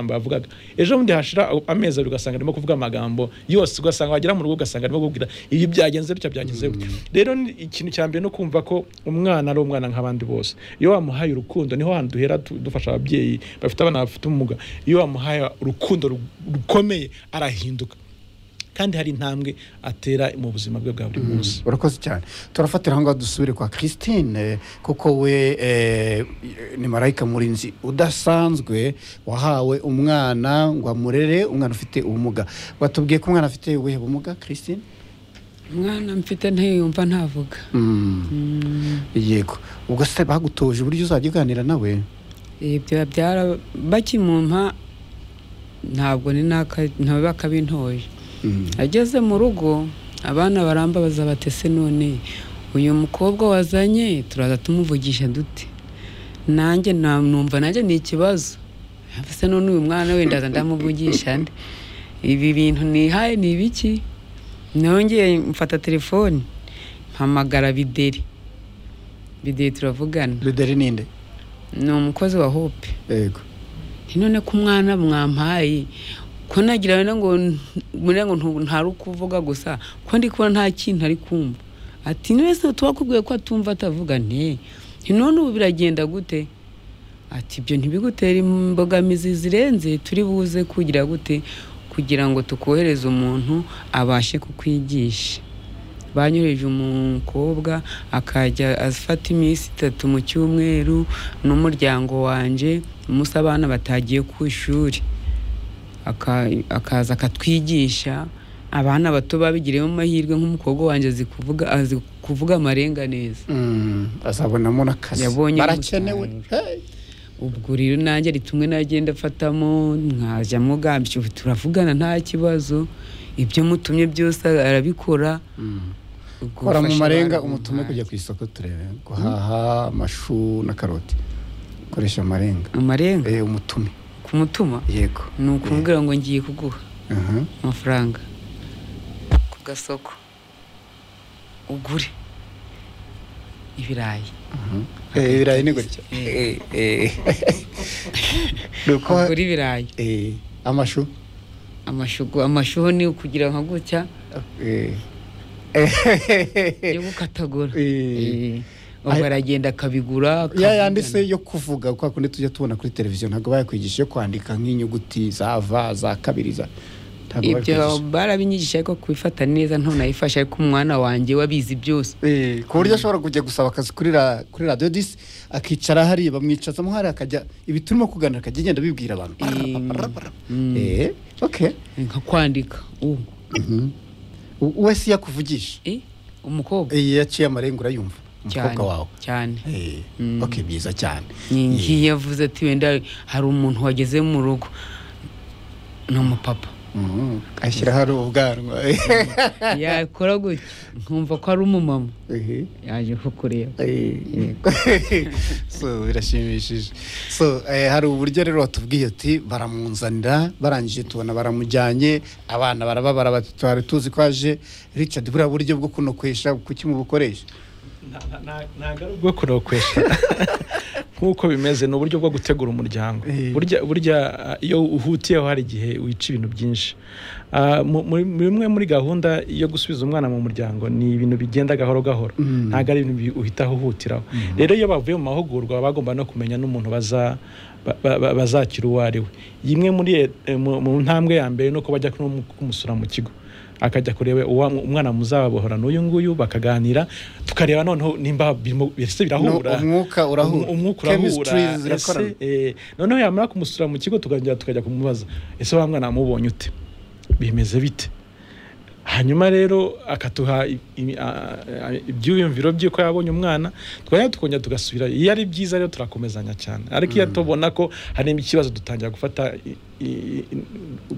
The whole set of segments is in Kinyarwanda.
amagambo yavugaga ejo bundi hashira amezi abiri ugasanga arimo kuvuga amagambo yose ugasanga wagera mu rugo ugasanga arimo kubwira ibi byagenze bitya byagenze bitya rero ni ikintu cya mbere no kumva ko umwana ari umwana nk'abandi bose iyo wamuhaye urukundo niho hantu duhera du- dufasha ababyeyi bafite abana bafite ubumuga iyo wamuhaye urukundo ru- rukomeye arahinduka kandi hari intambwe atera mu buzima bwe bwa buri munsi urakoze cyane turafatira aho ngaho dusubire kwa christine kuko we eh, ni marayika murinzi udasanzwe wahawe umwana ngo amurere umwana ufite ubumuga batubwiye ko umwana afite ubuhe bumuga christine umwana mfite ntiyumva ntavuga yego ubwo se bagutoje uburyo uzajya uganira nawe ibyo byara bakimumpa ntabwo ni naka- ntawe bakabintoye ageze mu rugo abana barambabaza bati ese none uyu mukobwa wazanye turaza tumuvugisha dute nanjye na- numva nanjye ni ikibazo ese none uyu mwana we ndaza ndamuvugisha nde ibi bintu nihaye ni ibiki nongeye mfata telefoni mpamagara bideri bideri turavugana ruderi ninde ni umukozi wa hope yego Nti none ko umwana mwampaye ko nagira wenda ngo muri ngo ntu- ntari kuvuga gusa ko ndi kubona nta kintu ari kumva ati none se tubakubwiye ko atumva atavuga nti nti none ubu biragenda gute ati ibyo ntibigutera imbogamizi zirenze turi buze kugira gute kugira ngo tukohereze umuntu abashe kukwigisha banyoheje umukobwa akajya afata iminsi itatu mu cyumweru n'umuryango wanjye umunsi abana batagiye ku ishuri Aka- akaza akatwigisha abana bato babigiremo amahirwe nk'umukobwa wanjye azi kuvuga azi kuvuga amarenga neza Mm, azabonamo n'akazi Yabonye barakenewe Hey. ubwo rero nanjye ari tumwe nagenda afatamo nkajya mugambye ubu turavugana nta kibazo ibyo mutumye byose arabikora Mm. Ubwo kora mu ufasha marenga abana umutume guhaha. kujya ku isoko turebe guhaha amashu na karoti koresha amarenga amarenga Eh, umutume kumutuma yego ni ukumubwira ngo ngiye kuguha Aha. amafaranga ku gasoko ugure ibirayi Eh, ibirayi ni gutya Eh, eh. Ni uko- ugure ibirayi eh, amashu amashugo amashuho ni ukugira nka gutya Eh. yo gukatagura Eh. Eh. ubwo aragenda akabigura ya akavugana. yanditse yo kuvuga kwa kundi tujya tubona kuri televiziyo ntabwo bayakwigisha yo kwandika nk'inyuguti za va za kabiri za ntabwo ibyo bayakwigisha barabinyigisha ariko kubifata neza ntunayifasha ariko umwana wanjye wabizi byose Eh, ku buryo ashobora kujya gusaba akazi kuri ra- kuri radiyo disi akicara hariya bamwicazamo hariya akajya ibi turimo kuganira akajya agenda abibwira abantu Mm. Eh, okay nka kwandika u Mhm. U- we si yakuvugisha eh, umukobwa Eh, yaciye amarenga urayumva umukobwa wawe cyane Eh, Mm. okay byiza cyane Ni Eh, ngiyo avuze ati wenda hari umuntu wageze mu rugo ni umupapa mhm. ashyiraho ari ubwanwa yakora gutya nkumva ko ari umumama Eh. yaje kukureba so birashimishije so eh, hari uburyo rero watubwiye uti baramunzanira barangije tubona baramujyanye abana barababara bati twari tuzi ko aje richard buriya buryo bwo kunokwesha kuki mubukoresha ntabwo ari ubwo kurokwesha nk'uko bimeze ni uburyo bwo gutegura umuryango Eh. burya burya ah, iyo uhutiyeho hari igihe wica ibintu byinshi Ah, mu- muri- muri imwe muri gahunda yo gusubiza umwana mu muryango ni ibintu bigenda gahoro gahoro Mm. ntabwo ari ibintu bi- uhita uhutiraho rero iyo bavuye mu mahugurwa baba bagomba no kumenya n'umuntu baza ba- ba- ba- bazakira uwo ari we imwe muri eh, mu mu ntambwe ya mbere ni uko bajya kumu- kumusura mu kigo akajya kureba uwa- umwana muzabohorana uyu nguyu bakaganira tukareba noneho nimba birimo ese birahura No, umwuka urahura. Um- umwuka Chemistry urahura zirakorana. ese eh, noneho yamara kumusura mu kigo tukajya tukajya kumubaza ese wa mwana wamubonye ute bimeze bite hanyuma rero akatuha i- i- a- a- ibyiyumviro by'uko yabonye umwana twajya tukongera tugasubira iyo ari byiza rero turakomezanya cyane ariko iyo tubona ko hari ikibazo dutangira gufata i- i- i-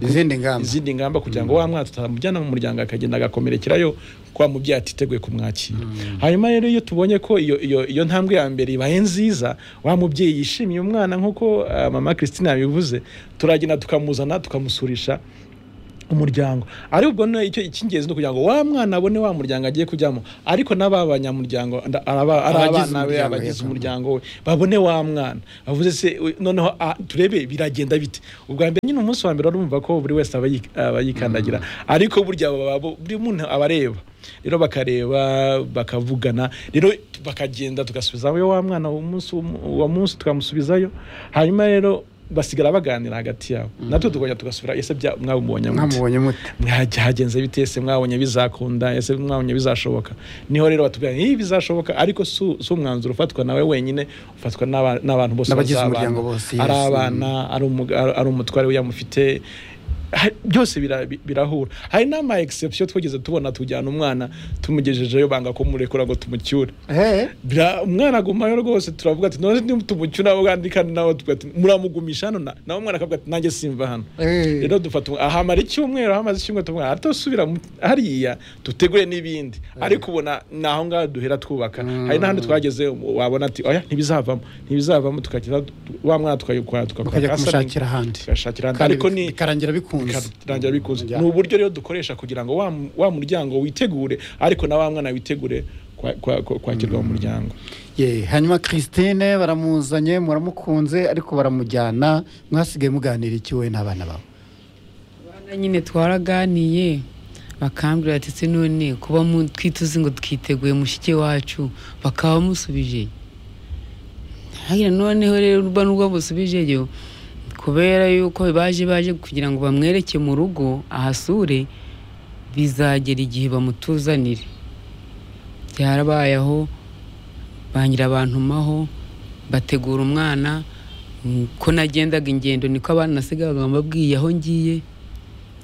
Izindi ngamba. izindi ngamba kugira ngo wa mwana tutamujyana mu muryango akagenda agakomerekerayo kwa mubyeyi atiteguye kumwakira hanyuma rero iyo tubonye ko iyo, iyo, iyo ntambwe ya mbere ibaye nziza wa mubyeyi yishimiye umwana nk'uko ah, mama christine yabivuze turagenda tukamuzana tukamusurisha umuryango ari ubwo no icyo icy'ingenzi ni ukugira ngo wa mwana abone wa muryango agiye kujyamo ariko n'aba banyamuryango nda- araba- ari Abagize abana be umuryango, abagize yego. umuryango we babone wa mwana avuze se u- noneho ah, turebe biragenda bite ubwa mbere nyine umunsi wa mbere urumva ko buri wese aba yik- aba yikandagira ariko burya baba- bo- buri muntu aba areba rero bakareba bakavugana rero bakagenda tugasubizayo wa mwana umunsi uwo munsi tukamusubizayo hanyuma rero basigara baganira hagati yabo natwe tukongera tugasubira ese bya- mwabumubonye mute?" mwamubonye mute Mwajya- hagenze bite ese mwabonye bizakunda ese mwabonye bizashoboka niho rero batubwira ngo, "Ih, bizashoboka ariko si si umwanzuro ufatwa nawe wenyine ufatwa n'aba- n'abantu bose N'abagize bazabana. umuryango bose, yes. ari abana ari umuga- ari- ari umutware we yamufite Ha- byose bira- bi- birahura hari n'ama exception twigeze tubona tujyana umwana tumugejejeyo banga kumurekura ngo tumucyure Eh, Bira- umwana agumayo rwose turavuga ati none tumucyura abo kandi kandi nawe tuvuga ati muramugumisha hano na- nawe umwana akavuga ati nanjye simva hano eh. rero dufata umu- ahamara icyumweru ahamaze icyumweru tuvuga atosubira hariya dutegure n'ibindi ariko ubona ni aho ngaho duhera twubaka hari n'ahandi twageze um- wabona ati oya ntibizavamo ntibizavamo tukageza wa mwana tukayikora mukajya kumushakira ahandi tugashakira ahandi. Kandi ariko ni bikarangira bikunze bikarangira bikunze Ya. ni uburyo rero dukoresha kugira ngo wa mu- wa muryango witegure ariko na wa mwana witegure kwa- kwa- kwa- kwakirwa mu muryango Ye, hanyuma christine baramuzanye muramukunze ariko baramujyana mwasigaye muganira iki wowe n'abana bawe Abana nyine twaraganiye bakambwira ati se none kuba mu- twituze ngo twiteguye mushike wacu bakaba bamusubije hagira noneho rero urba n'ubwo bamusubijeyo kubera yuko baje baje kugira ngo bamwereke mu rugo ahasure bizagera igihe bamutuzanire byarabaye aho bangira abantu maho bategura umwana Mm, ko nagendaga ingendo niko abana nasigaga mbabwiye aho ngiye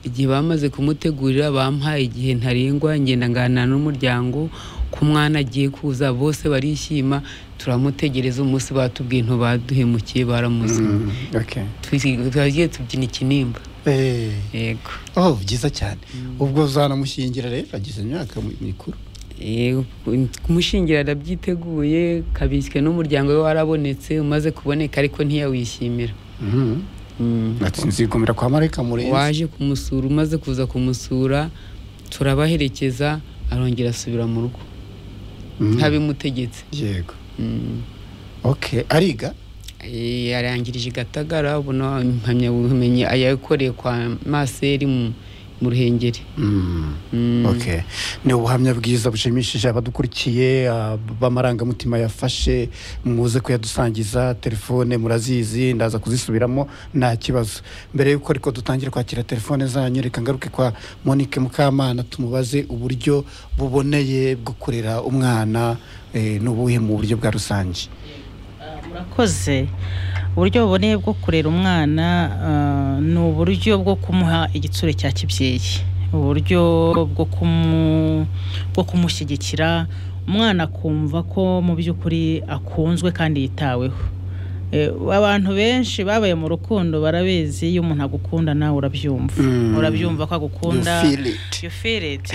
igihe bamaze kumutegurira bampaye igihe ntarengwa ngenda nganira n'umuryango ko umwana agiye kuza bose barishima turamutegereza umunsi batubwiye ntubaduhemukiye baramuziye okay. Twisi- twagiye tubyina ikinimba Eh, yego oh byiza cyane ubwo uzanamushingira rero agize imyaka mi- mikuru Eh, kumushingira arabyiteguye kabiswe n'umuryango we warabonetse umaze kuboneka ariko ntiyawishimira Mhm. Mm. ati nzigumira kwa marayika murenzi waje kumusura umaze kuza kumusura turabaherekeza arongera asubira mu rugo Mhm. ntabimutegetse yego Mm. okay ariga Eh, yarangirije i gatagara ubona impamyabumenyi yakoreye kwa maseri mu mu ruhengeri Mm. Mm. Okay. ni ubuhamya bwiza bushimishije abadukurikiye ah, b'amarangamutima yafashe muze kuyadusangiza telefone murazizi ndaza kuzisubiramo nta kibazo mbere y'uko ariko dutangira kwakira telefone zanyu reka ngaruke kwa monique mukamana tumubaze uburyo buboneye bwo kurera umwana eh, ni ubuhe mu buryo bwa rusange murakoze uburyo buboneye bwo kurera umwana ah, ni uburyo bwo kumuha igitsure cya kibyeyi uburyo bwo kumu- bwo kumushyigikira umwana akumva ko mu by'ukuri akunzwe kandi yitaweho Eh, abantu benshi babaye mu rukundo barabizi iyo umuntu agukunda nawe urabyumva Mm. urabyumva ko You agukunda feel it. You feel it.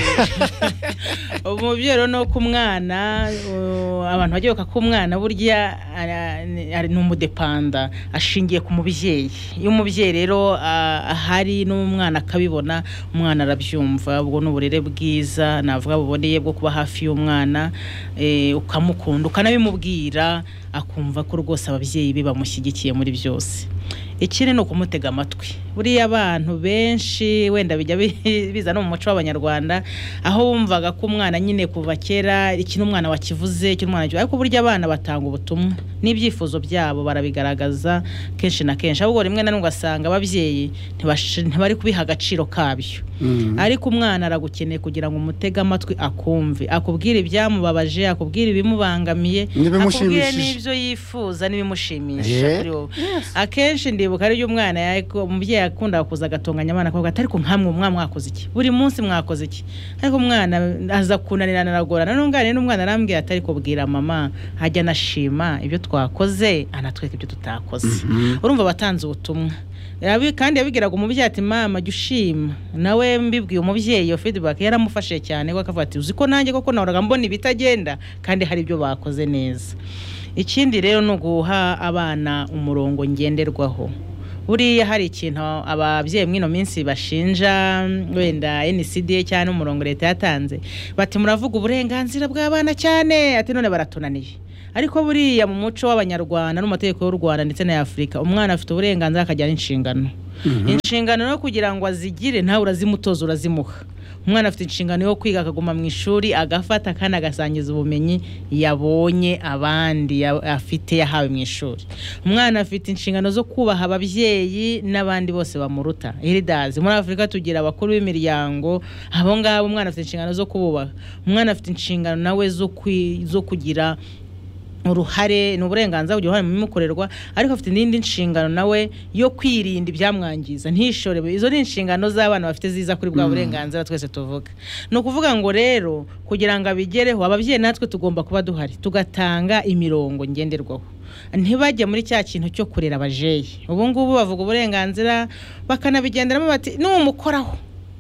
umubyeyi rero ni uko umwana uh, abantu bagiye ko umwana burya ara- ni ari- ni umudepanda ashingiye ku mubyeyi iyo umubyeyi rero ah, ahari n'umwana akabibona umwana arabyumva ubwo ni uburere bwiza navuga buboneye bwo kuba hafi y'umwana eh, ukamukunda ukanabimubwira akumva ko rwose ababyeyi be bamushyigikiye muri byose ikindi ni ukumutega amatwi buriya abantu benshi wenda bijya bi- biza no mu muco w'abanyarwanda aho wumvaga ko umwana nyine kuva kera ikintu umwana wakivuze ikintu umwana wakivuze ariko burya abana batanga ubutumwa n'ibyifuzo byabo barabigaragaza kenshi na kenshi ahubwo rimwe na rimwe ugasanga ababyeyi ntibash- ntibari kubiha agaciro kabyo Mm. ariko umwana aragukeneye kugira ngo umutege amatwi akumve akubwire ibyamubabaje akubwire ibimubangamiye akubwire N'ibimushimishije. n'ibyo yifuza n'ibimushimisha Yeah. kuri wowe akenshi ndibuka ariyo umwana yako umubyeyi yakundaga kuza agatunganya abana akavuga ati ariko nkamwe umwana mwakoze iki buri munsi mwakoze iki ariko umwana aza kunanirana aragorana n'unganira n'umwana arambwira ati ariko bwira mama ajya anashima ibyo twakoze anatwereka ibyo tutakoze urumva batanze ubutumwa Yabi- kandi yabigiraga umubyeyi ati mama jya ushima nawe mbibwiye umubyeyi iyo feedback yaramufashije cyane kuko akavuga ati uzi ko nanjye koko nahoraga mbona ibitagenda kandi hari ibyo bakoze neza ikindi rero ni uguha abana umurongo ngenderwaho buriya hari ikintu ababyeyi mw'ino minsi bashinja wenda NCD cyangwa umurongo leta yatanze bati muravuga uburenganzira bw'abana cyane ati none baratunaniye ariko buriya mu muco w'abanyarwanda no mu mategeko y'u Rwanda ndetse na Afurika umwana afite uburenganzira akajyana inshingano inshingano no kugira ngo azigire ntawe urazimutoza urazimuha umwana afite inshingano yo kwiga akaguma mu ishuri agafata kandi agasangiza ubumenyi yabonye abandi ya- afite yahawe mu ishuri umwana afite inshingano zo kubaha ababyeyi n'abandi bose bamuruta heridazi muri afurika tugira abakuru b'imiryango abo ngabo umwana afite inshingano zo kububaha umwana afite inshingano nawe zo kwi- zo kugira uruhare ni uburenganzira bugira uruhare mu bimukorerwa ariko afite n'indi nshingano nawe yo kwirinda ibyamwangiza ntishore izo ni inshingano z'abana bafite ziza kuri bwa burenganzira twese tuvuga ni ukuvuga ngo rero kugira ngo abigereho ababyeyi natwe tugomba kuba duhari tugatanga imirongo ngenderwaho ntibajya muri cya kintu cyo kurera abajeyi ubu ngubu bavuga uburenganzira bakanabigenderamo bati n'umukoraho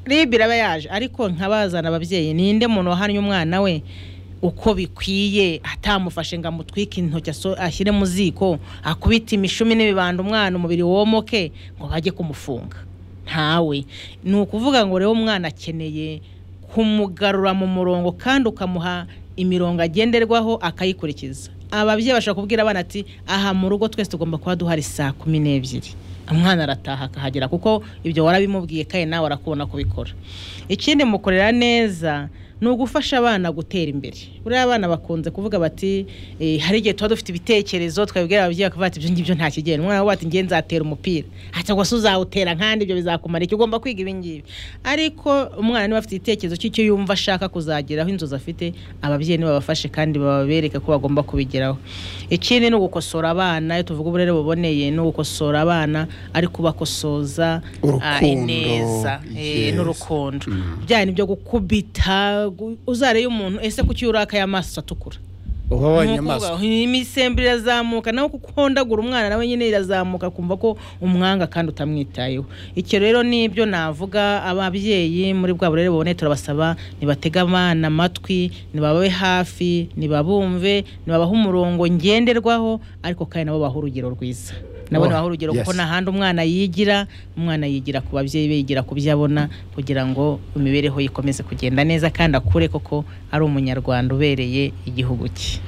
ribe iraba yaje ariko nkabazana ababyeyi ninde muntu wahannye umwana we uko bikwiye atamufashe ngo amutwike intoki aso- ashyire mu ziko akubite imishumi n'ibibanda umwana umubiri womoke ngo bajye kumufunga ntawe ni ukuvuga ngo rero umwana akeneye kumugarura mu murongo kandi ukamuha imirongo agenderwaho akayikurikiza ababyeyi bashobora kubwira abana ati aha mu rugo twese tugomba kuba duhari saa kumi n'ebyiri umwana arataha akahagera kuko ibyo warabimubwiye kandi nawe arakubona kubikora ikindi mukorera neza ni ugufasha abana gutera imbere buriya abana bakunze kuvuga bati "Eh, hari igihe tuba dufite ibitekerezo twabibwira ababyeyi bakavuga ati ibyo ngibyo nta kigenda umwana we ati ngiye nzatera umupira ati ngo se uzawutera nkandi ibyo bizakumara iki ugomba kwiga ibi ngibi ariko umwana niba afite igitekerezo cy'icyo yumva ashaka kuzageraho inzozi afite ababyeyi nibabafashe kandi babereke ko bagomba kubigeraho ikindi ni ugukosora abana iyo tuvuga uburere buboneye ni ugukosora abana ariko ubakosoza ah, Urukundo, ineza eh, yes. n'urukundo bya ni byo gukubita gu- uzareye umuntu ese kuki urakaye amaso atukura uba wa Nk'uko nyamaswa uvuga, imisemburo irazamuka nawe kuko uhondagura umwana nawe nyine irazamuka kumva ko umwanga kandi utamwitayeho icyo rero nibyo navuga ababyeyi muri bwa burere buboneye turabasaba nibatege abana amatwi nibababe hafi nibabumve nibabahe umurongo ngenderwaho ariko kandi nabo bahe urugero rwiza nabo Oh, nibahe urugero kuko yes. nta handi umwana yigira umwana yigira ku babyeyi be yigira ku byo abona kugira ngo imibereho ye ikomeze kugenda neza kandi akure koko ari umunyarwanda ubereye igihugu cye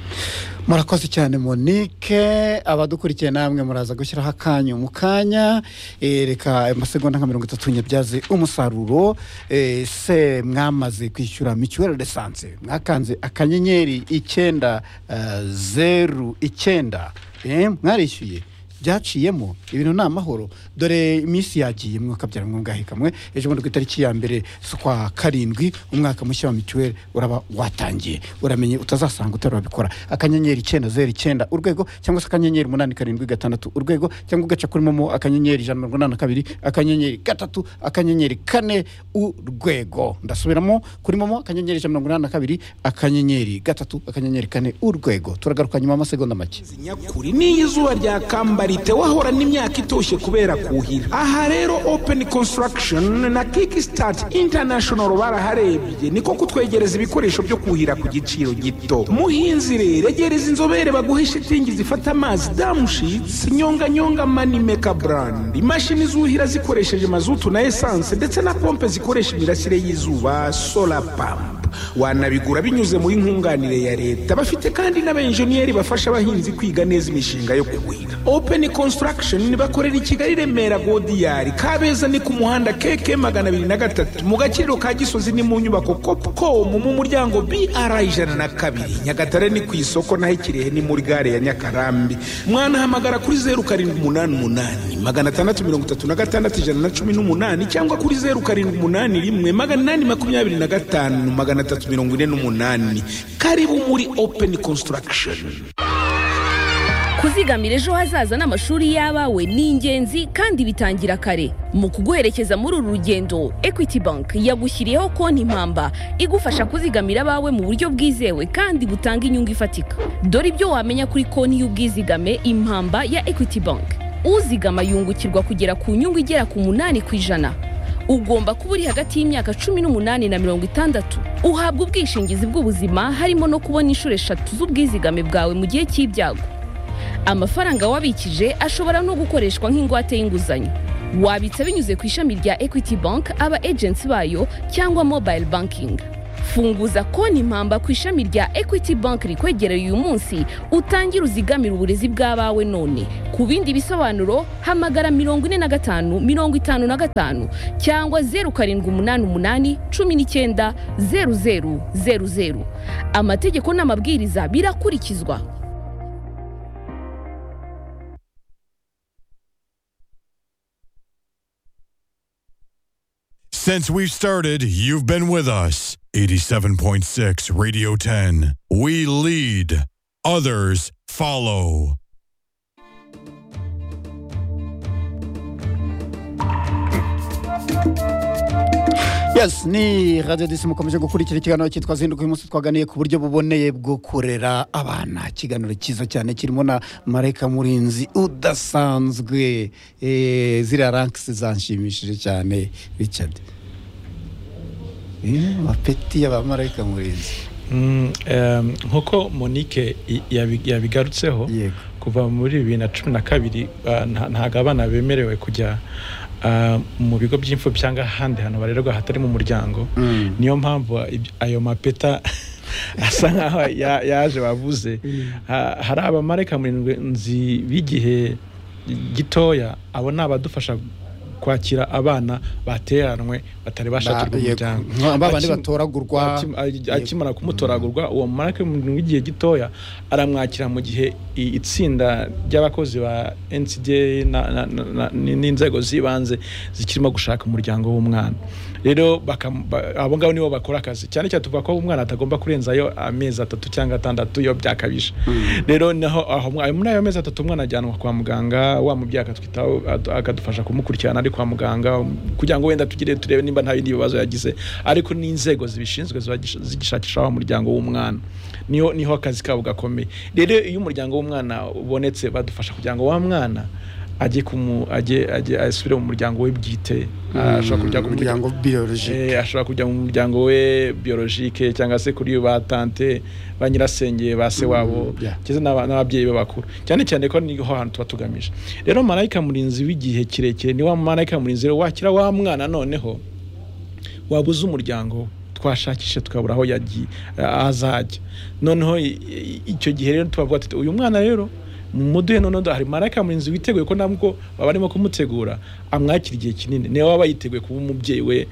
murakoze cyane monique abadukurikiye namwe muraza gushyiraho akanyu mu kanya Eh, reka amasegonda nka mirongo itatu nyabyaze umusaruro Eh, se mwamaze kwishyura mituweli de sante mwakanze akanyenyeri icyenda eh, zeru icyenda Eh, mwarishyuye byaciyemo ibintu ni amahoro dore iminsi yagiye mwe ukabyara mwungahe kamwe ejo bundi ku itariki ya mbere z'ukwa karindwi umwaka mushya wa mituweli uraba watangiye uramenye utazasanga utarabikora akanyenyeri icyenda zeru icyenda urwego cyangwa se akanyenyeri umunani karindwi gatandatu urwego cyangwa ugaca kuri momo akanyenyeri ijana na mirongo inani na kabiri akanyenyeri gatatu akanyenyeri kane urwego ndasubiramo kuri momo akanyenyeri ijana na mirongo inani na kabiri akanyenyeri gatatu akanyenyeri kane urwego turagaruka nyuma y'amasegonda make amazi nyakuri n'iyo izuba ryakambara wahorana imyaka itoshye kubera kuhira aha rero open construction na kickstart international baraharebye niko kutwegereza ibikoresho byo kuhira ku giciro gito muhinzi rero egereza inzobere baguhe shitingi zifata amazi damushits nyonganyonga manimeka brand imashini zuhira zikoresheje mazutu na esanse ndetse na pompe zikoresha imirasire y'izuba solar pump wanabigura binyuze muri nkunganire ya leta bafite kandi n'abenjeniyeri bafasha abahinzi kwiga neza imishinga yo kuhira open construction bakorera i kigali remera godiyari kabeza ni ku muhanda keke magana abiri na gatatu mu gaciro ka gisozi ni mu nyubako copcom mu muryango bri ijana na kabiri nyagatare ni ku isoko naho ikirehe ni muri gare ya nyakarambi mwanahamagara kuri zeru karindwi umunani umunani magana atandatu mirongo itatu na gatandatu ijana na cumi n'umunani cyangwa kuri zeru karindwi umunani rimwe magana inani makumyabiri na gatanu magana atatu mirongo ine n'umunani karibu muri open construction kuzigamira ejo hazaza n'amashuri y'abawe ni ingenzi kandi bitangira kare mu kuguherekeza muri uru rugendo equity bank yagushyiriyeho konti mpamba igufasha kuzigamira abawe mu buryo bwizewe kandi butanga inyungu ifatika dore ibyo wamenya kuri konti y'ubwizigame impamba ya equity bank uzigama yungukirwa kugera ku nyungu igera ku munani ku ijana ugomba kuba uri hagati y'imyaka cumi n'umunani na mirongo itandatu uhabwa ubwishingizi bw'ubuzima harimo no kubona inshuro eshatu z'ubwizigame bwawe mu gihe cy'ibyago amafaranga wabikije ashobora no gukoreshwa nk'ingwate y'inguzanyo wabitsa binyuze ku ishami rya equity bank aba agency bayo cyangwa mobile banking funguza konti impamba ku ishami rya equity bank rikwegereye uyu munsi utangire uzigamire uburezi bw'abawe none ku bindi bisobanuro hamagara mirongo ine na gatanu mirongo itanu na gatanu cyangwa zeru karindwi umunani umunani cumi n'icyenda zeru zeru zeru zeru amategeko n'amabwiriza birakurikizwa Since we've started, you've been with us. 87.6 Radio 10. We lead, others follow. yes ni radiyo disi mukomeje gukurikira ikiganiro cyitwa zinduka uyu munsi twaganiye ku buryo buboneye bwo kurera abana ikiganiro cyiza cyane kirimo na marayika murinzi udasanzwe Eh, ziriya rankisi zanshimishije cyane richard Eh, amapeti y'abamarayika murinzi Mm, em, nk'uko monique i- yabi- yabigarutseho yego kuva muri bibiri na cumi na kabiri ah, nta- ntabwo abana bemerewe kujya ah, mu bigo by'imfubyi cyangwa ahandi hantu barererwa hatari mu muryango Mm. niyo mpamvu ibyo- ayo mapeta asa nkaho ya- yaje bavuze Ha- hari abamarayika murindwi nzi b'igihe gitoya abo ni abadufasha kwakira abana bateranwe batari bashakirwa Ba- yego. umuryango Nka ba bandi Akim- batoragurwa. akim- a- akimara kumutoragurwa uwo marayika murindwi w'igihe gitoya aramwakira mu gihe i- itsinda ry'abakozi ba NCDA na- na- na- na- ni- n'inzego z'ibanze zikirimo gushaka umuryango w'umwana rero bakam- ba- abo ngabo nibo bakora akazi cyane cyane tuvuga ko umwana atagomba kurenzayo amezi atatu cyangwa atandatu iyo byakabije rero naho aho mwa- muri ayo mezi atatu umwana ajyanwa kwa muganga wa mubyeyi akatwitaho ad- akadufasha kumukurikiranira ari kwa muganga um, kugira ngo wenda tugire turebe nimba nta bindi bibazo yagize ariko n'inzego zibishinzwe ziba gish- zigishakisha wa muryango w'umwana niho niho akazi kabo gakomeye rero iyo umuryango w'umwana ubonetse badufasha kugira ngo wa mwana ajye kumu ajye ajye asubire mu muryango we bwite ashobora kujya ku muryango umuryango biyoroji Eh, ashobora kujya mu muryango we biyorojike cyangwa se kuri ba tante ba nyirasenge ba se wabo yeah. cyangwa n'aba- n'ababyeyi be bakuru cyane cyane ko niho hantu tuba tugamije rero marayika murinzi w'igihe kirekire ni wa marayika murinzi rero wakira wa mwana noneho wabuze umuryango we. twashakishe tukabura aho yagiye aho azajya noneho i- i- icyo gihe rero tubavuga tuti uyu mwana rero mumuduhe noneho hari marayika murinzi witeguye ko nabwo baba barimo kumutegura amwakira igihe kinini niyo waba yiteguye kuba umubyeyi we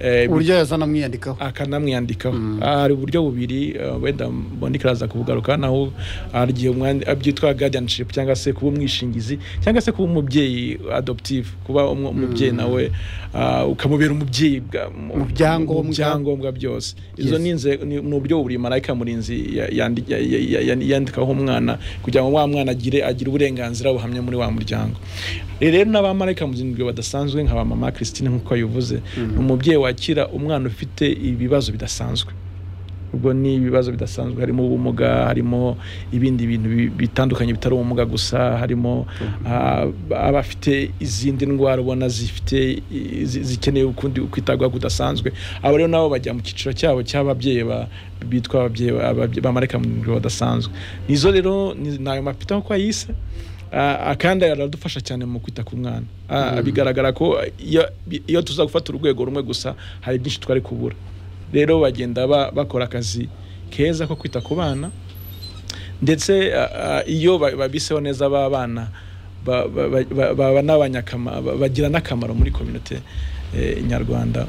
eh, uburyo yazana amwiyandikaho akanamwiyandikaho hari uburyo bubiri eh, wenda mboneka araza kubugaruka naho hari igihe umwandi- byitwa guardianship cyangwa se kuba umwishingizi cyangwa se kuba umubyeyi adoptive kuba umu- umubyeyi nawe ah, ukamubera umubyeyi bwa- mu- Mu byangombwa. mu byangombwa byose izo Yes. ni inze- ni ni uburyo bubiri marayika murinzi ya- yandi- ya- ya- ya- yandikaho umwana kugira ngo wa mwana agire agire uburenganzira buhamye muri wa muryango rero n'abamarayika muzinzwe badasanzwe nka ba mama christine nk'uko yabivuze ni umubyeyi wakira umwana ufite ibibazo bidasanzwe ubwo ni ibibazo bidasanzwe harimo ubumuga harimo ibindi bintu bi- bitandukanye bitari ubumuga gusa harimo ah, abafite izindi ndwara ubona zifite i- zi- zikeneye ukundi kwitabwaho kudasanzwe abo rero nabo bajya mu cyiciro cyabo cy'ababyeyi ba- bitwa ababyeyi ba- ababye- bamarayika muzinzwe badasanzwe nizo rero ni- ni ayo mapita nk'uko yayise Ah, kandi aradufasha cyane mu kwita ku mwana Ah, bigaragara ko iyo- iyo tuza gufata urwego rumwe gusa hari byinshi twari kubura rero bagenda ba- bakora akazi keza ko kwita ku bana ndetse ah, ah, iyo ba- babiseho neza ba bana ba- ba- ba- ba- baba n'abanyakama- ba- bagira n'akamaro muri kominote eh, nyarwanda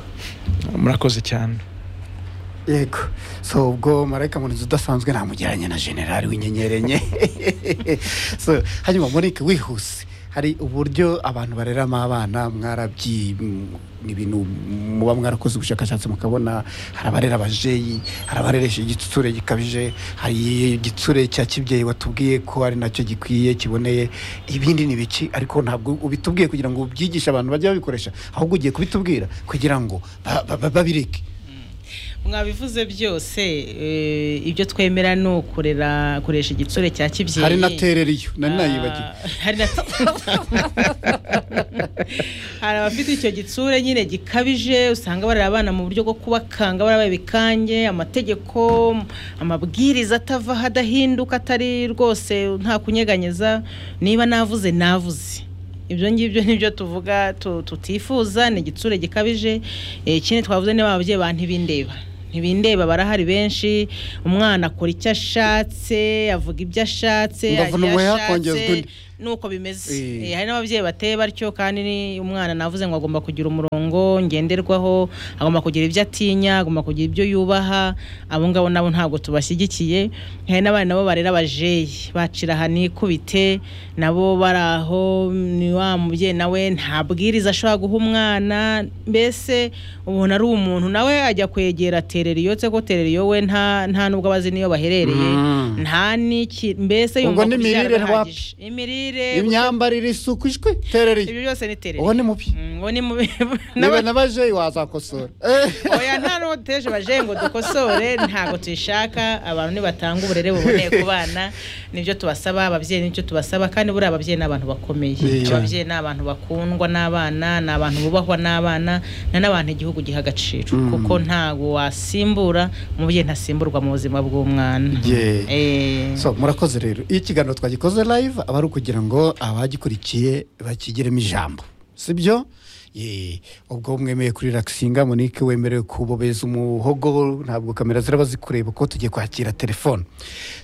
murakoze cyane yego so ubwo marayika murinzi udasanzwe namugeranye na generali w'inyenyeri enye so hanyuma murike wihuse hari uburyo abantu bareramo abana mwarabyi ni ibintu muba mwarakoze ubushakashatsi mukabona hari abarera abajeyi hari abareresha igitsure gikabije hari igitsure cya kibyeyi watubwiye ko ari nacyo gikwiye kiboneye ibindi ni biki ariko ntabwo ubitubwiye kugira ngo ubyigishe abantu bajye babikoresha ahubwo ugiye kubitubwira kugira ngo ba- ba- ba- babireke mwabivuze byose eh, ibyo twemera ni ukorera koresha igitsure cya kibyeyi hari na tereriyo nari nayibagiwe Ah, hari na hari abafite icyo gitsure nyine gikabije usanga barera abana mu buryo bwo kubakanga barabaye ibikange amategeko amabwiriza atava aho adahinduka atari rwose nta kunyeganyeza niba navuze navuze ibyo ngibyo nibyo tuvuga tu- tutifuza ni igitsure gikabije Eh, ikindi twavuze niba ababyeyi ba ntibindeba ntibindeba barahari benshi umwana akora icyo ashatse avuga ibyo ashatse Ndavuna agira umuheha, ashatse, kongezwa undi. nuko bimeze Eh. Eh, hari n'ababyeyi bateye batyo kandi ni- umwana navuze ngo agomba kugira umurongo ngenderwaho agomba kugira ibyo atinya agomba kugira ibyo yubaha abo ngabo nabo ntabwo tubashyigikiye hari n'abana nabo barera abajeyi bacira aha nikubite nabo bari aho ni wa mubyeyi nawe nta bwiriza ashobora guha umwana mbese ubona ari umuntu nawe ajya kwegera tereriyo se ko tereriyo we nta nta nubwo abazi n'iyo baherereye Mm. nta n'iki mbese Ubwo yumva ni kubyara imirire wapi? birahagije. imirire imyambarire isuku ishwe tereriyo ibyo byose ni terere uwo ni mubi Mm, uwo ni mubi niba nabajeyi wazakosora Eh. oya nta n'uwo duteje baje ngo dukosore ntabwo tuyishaka abantu nibatanga uburere buboneye ku bana nibyo tubasaba ababyeyi n'ibyo tubasaba kandi buriya ababyeyi ni abantu bakomeye Yeah. ababyeyi ni abantu bakundwa n'abana ni abantu bubahwa n'abana ni n'abantu igihugu giha agaciro kuko ntabwo wasimbura umubyeyi ntasimburwa mu buzima bw'umwana Yeah. Eh. so murakoze rero iyo ikiganiro twagikoze live aba ari ukugira ngo abagikurikiye bakigeremo ijambo sibyo Yee. ubwo mwemeye kuri rakisinga monike wemerewe kubobeza umuhogo ntabwo kamera ziraba zikureba ko tugiye kwakira telefone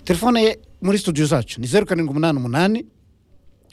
telefone ye muri studio zacu ni zeru karindwi umunani umunani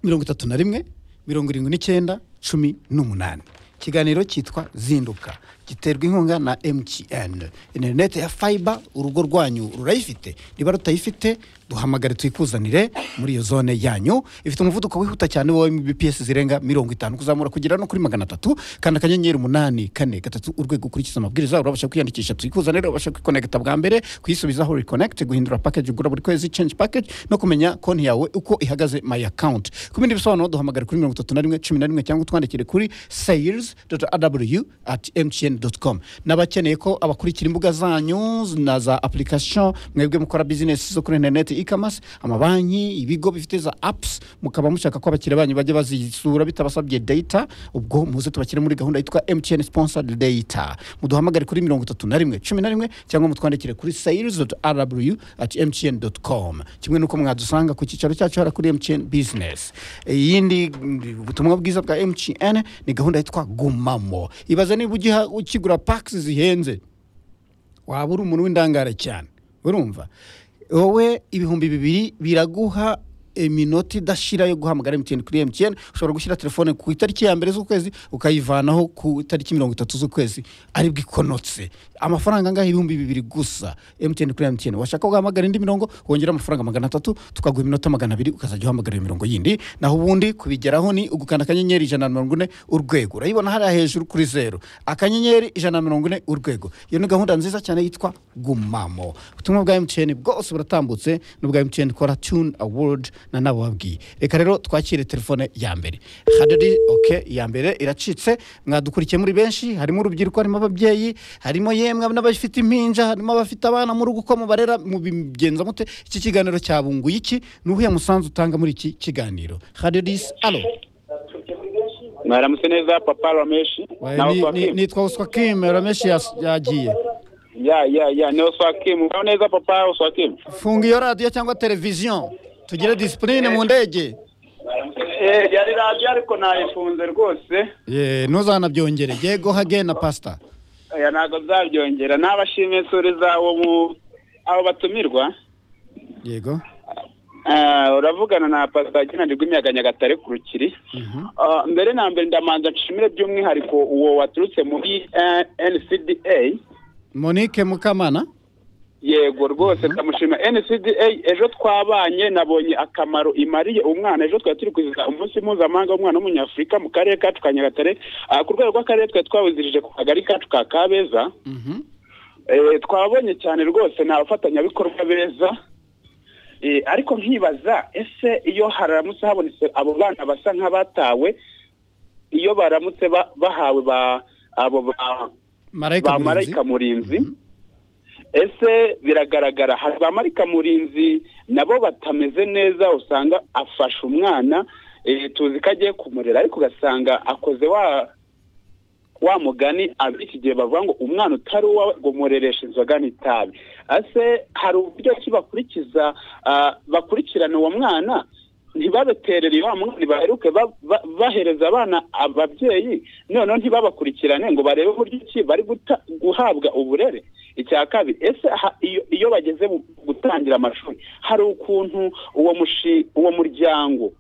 mirongo itatu na rimwe mirongo irindwi n'icyenda cumi n'umunani ikiganiro cyitwa zinduka giterwa inkunga na mtn interineti ya fiber urugo rwanyu rurayifite niba rutayifite duhamagare tuyikuzanire muri iyo zone yanyu ifite umuvuduko wihuta cyane wowe bps zirenga mirongo itanu kuzamura kugera no kuri magana atatu kanda akanyenyeri umunani kane gatatu urwego ukurikiza amabwiriza urabasha kwiyandikisha tuyikuzanire urabasha kwikonegita bwa mbere kuyisubizaho reconnect guhindura package ugura buri kwezi change package no kumenya konti yawe uko ihagaze my account ku bindi bisobanuro duhamagare kuri mirongo itatu na rimwe cumi na rimwe cyangwa utwandikire kuri sayers aw at mtn com n'abakeneye ko abakurikira imbuga zanyu na za application mwebwe mukora business zo kuri interineti e-commerce amabanki ibigo bifite za apps mukaba mushaka ko abakiriya banyu bajya bazisura bitabasabye data ubwo muze tubashyire muri gahunda yitwa mtn sponsored data muduhamagare kuri mirongo itatu na rimwe cumi na rimwe cyangwa mutwandikire kuri sayers rw at mtn com kimwe n'uko mwadusanga ku cyicaro cyacu hara kuri mtn business iyindi mm, ubutumwa bwiza bwa mtn ni gahunda yitwa gumamo ibaze niba ugiha ukigura packs zihenze waba uri umuntu w'indangare cyane urumva wowe ibihumbi bibiri biraguha iminota idashira yo guhamagara emutiyeni kuri emutiyeni ushobora gushyira telefone ku itariki ya mbere z'ukwezi ukayivanaho ku itariki mirongo itatu z'ukwezi aribwo ikonotse amafaranga angahe ibihumbi bibiri gusa emutiyeni kuri emutiyeni washaka guhamagara indi mirongo wongera amafaranga magana atatu tukaguha iminota magana abiri ukazajya uhamagara iyo mirongo yindi naho ubundi kubigeraho ni ugukanda akanyenyeri ijana na mirongo ine urwego urayibona hariya hejuru kuri zeru akanyenyeri ijana na mirongo ine urwego iyo ni gahunda nziza cyane yitwa gumamo ubutumwa bwa mtn bwose buratambutse n'ubwa mtn kora tune award na nabo babwiye reka rero twakire telefone ya mbere hadiri oke iya mbere iracitse mwadukurikiye muri benshi harimo urubyiruko harimo ababyeyi harimo yemwe n'abafite impinja harimo abafite abana mu rugo uko mubarera mubigenza mute iki kiganiro cyabunguye iki ni uwuhe musanzu utanga muri iki kiganiro hadirisi alo mwaramutse neza papa rameshi Wae, na ni- ni- oswakimu nitwa uswakim rameshi yas- yagiye ya ya ya ni oswakimu mwaho neza papa oswakimu funga iyo radiyo cyangwa televiziyo tugire disipurine mu ndege yari radiyo ariko nayifunze rwose Ye, ntuzanabyongere yego hage na pasita oya ntabwo nzabyongera n'abashimye insuri zabo mu abo batumirwa yego Ah, uravugana na pasita kinani rw'imiyaga nyagatare ku rukiri Ah, mbere na mbere ndamanza nshimire by'umwihariko uwo waturutse muri eh, ncda monique mukamana yego rwose ndamushima ncda ejo twabanye nabonye akamaro imariye umwana ejo twari turi kwizihiza umunsi mpuzamahanga w'umwana w'umunyafurika mu karere kacu ka nyagatare Ah, ku rwego rw'akarere twari twawizirije ku kagari kacu ka kabeza Mhm. Eh, twabonye cyane rwose ni abafatanyabikorwa beza Eh, ariko nkibaza ese iyo haramutse habonetse abo bana basa nk'abatawe iyo baramutse ba- bahawe ba abo ba marayika ba murinzi marayika murinzi ese biragaragara hari ba marikamurinzi nabo batameze neza usanga afashe umwana eh, tuzi ko agiye kumurera ariko ugasanga akoze wa wa mugani abiki gihe bavuga ngo umwana utari uwawe ngo murereshe inzoga n'itabi ase hari uburyo ki bakurikiza ah, bakurikirana uwo mwana ntibabaterere wa mwana baheruke ba- ba- bahereza abana ababyeyi noneho ntibabakurikirane ngo barebe uburyo ki bari guta- guhabwa uburere icya kabiri ese ha- iyo- iyo bageze mu gutangira amashuri hari ukuntu uwo mushi- uwo muryango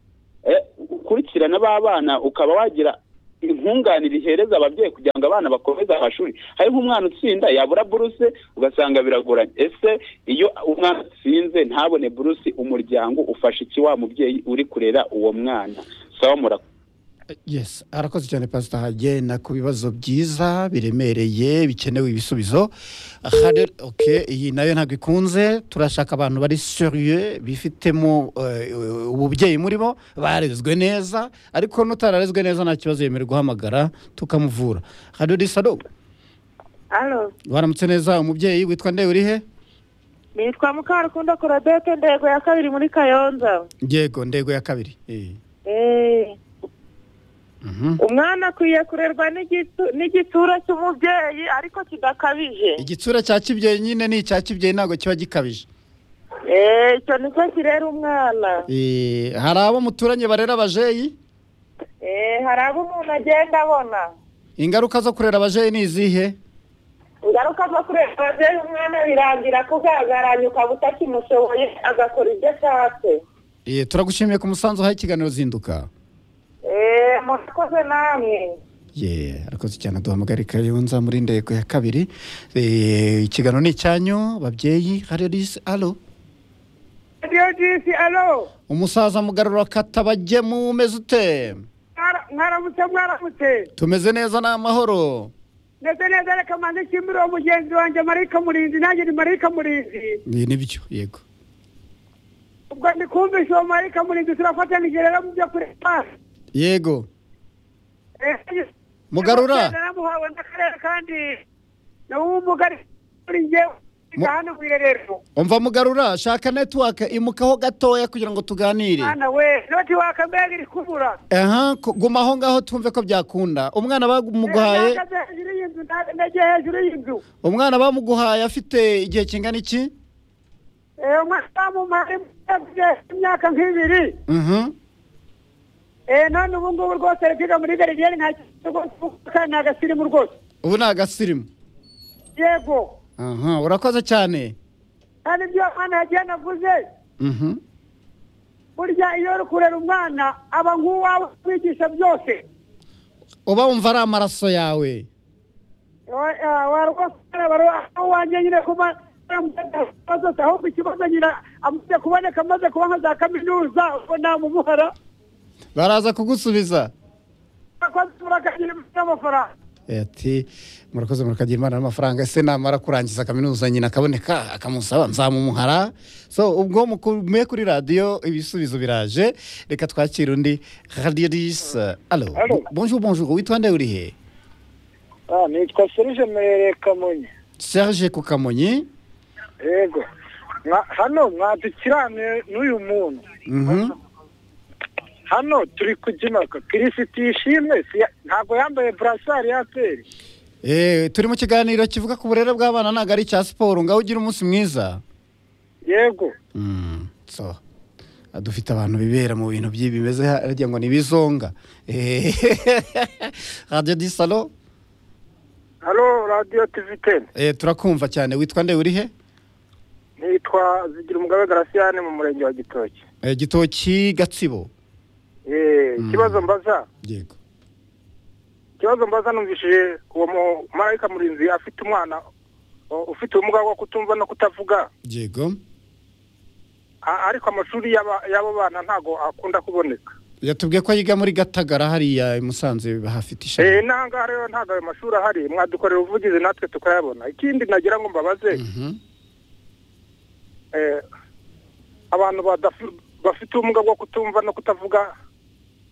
eh, ukurikirana b'abana ukaba wagira inkunganire ihereza ababyeyi kugira ngo abana bakomeze amashuri hari nk'umwana utsinda yabura buruse ugasanga biragoranye ese iyo umwana atsinze ntabone buruse umuryango ufasha iki wa mubyeyi uri kurera uwo mwana sawa murakoze yes arakoze cyane pasita hagenda ku bibazo byiza biremereye bikenewe ibisubizo Aha, okay, iyi nayo ntabwo ikunze turashaka abantu bari seriye bifitemo eh, ububyeyi muri bo barezwe neza ariko n'utararezwe neza nta kibazo yemerewe guhamagara tukamuvura hano risado alo waramutse neza umubyeyi witwa nde uri he nitwa mukarukundo korodete ndego ya kabiri muri kayonza yego ndego ya kabiri Eh, Eh, mhm. umwana akwiye kurerwa n'igitu- n'igitura cy'umubyeyi ariko kidakabije igitsura cya kibyeyi nyine ni icya kibyeyi ntabwo kiba gikabije Eh, icyo nicyo kirera umwana Eh, hari abo muturanye barera abajeyi Eh, hari abo umuntu agenda abona ingaruka zo kurera abajeyi ni izihe ingaruka zo kurerwa ababyeyi umwana birangira kugaragara ukaba utakimushoboye agakora ibyo ashatse Eh, turagushimiye ku musanzu uhaye ikiganiro zinduka Eh, murakoze namwe ye arakoze cyane duhamagare kayonza muri ndego ya kabiri Eh, ikiganiro ni icyanyu babyeyi hari risi alo radiyo jisi alo umusaza mugarura katabagemu umeze ute mwaramutse mwaramutse tumeze neza ni amahoro ndetse neza reka manze nshimire uwo mugenzi wanjye marika murinzi nanjye ni marika murinzi Ni- nibyo yego ubwo ndikumvisha uwo marika murinzi turafatanije rero mu byo kureba yego Eh, mugarura naramuhawe n'akarere kandi nawe umugari kuri njyewe Mu- hano ku irerero umva mugarura shaka netiwake imukaho gatoya kugira ngo tuganire mwana we noti wakamega iri kubura aha ku- guma aho ngaho twumve ko byakunda umwana bamuguhaye nagaze hejuru y'inzu nageye hejuru y'inzu umwana bamuguhaye afite igihe kingana iki Eh, umwana bamumaye imyaka nk'ibiri Mhm. Eh, none ubu ngubu rwose biga muri garidiyeni nta kintu rwose kuko ni agasirimu rwose ubu ni agasirimu yego aha urakoze cyane kandi ibyo umwana yagiye navuze Mhm. burya iyo uri kurera umwana aba nk'uwawe kwigisha byose uba wumva ari amaraso yawe Wa- eh, wa rwose umwana aba ari uwa- aho wanjye nyine kuba yaramutera zose ahubwo ikibazo nyina amaze kuboneka amaze kuba nka za kaminuza ubwo namumuhara baraza kugusubiza akoze murakagira n'amafaranga Eh, ati murakoze murakagira imana n'amafaranga ese namara kurangiza kaminuza nyina akaboneka akamusaba nzamumuhara so ubwo mukumiye kuri radiyo ibisubizo biraje reka twakire undi radiyo risa alo bonjour bonjour witwa nde uri he nitwa serije merere kamonyi serge ku kamonyi yego Mwa- hano mwadukirane n'uyu muntu Mhm. hano turi kugimaka kirisiti yishimwe si ya- ntabwo yambaye burasari ya peri Eh, turi mu kiganiro kivuga ku burere bw'abana ntabwo ari icya siporo ngaho ugira umunsi mwiza yego Mm, so Ah, dufite abantu bibera mu bintu by'ibi bimeze harya ngo ni bizonga Eh, radiyo di salo hano radiyo tivi teni eh, turakumva cyane witwa nde uri he nitwa zigira umugabo garasiyane mu murenge wa gitoki Eh, gitoki gatsibo Eh, ikibazo mbaza yego ikibazo mbaza numvishije uwo mumarayika murinzi afite umwana o- ufite ubumuga bwo kutumva no kutavuga yego A- ariko amashuri y'aba- y'abo bana ntago akunda kuboneka yatubwiye ko yiga muri gatagara hariya i musanze bahafite Eh, ishami n'aha ngaha rero ntabwo ayo mashuri ahari mwadukorera ubuvugizi natwe tukayabona ikindi nagira ngo mbabaze Mhm. eh, abantu badafi- bafite ubumuga bwo kutumva no kutavuga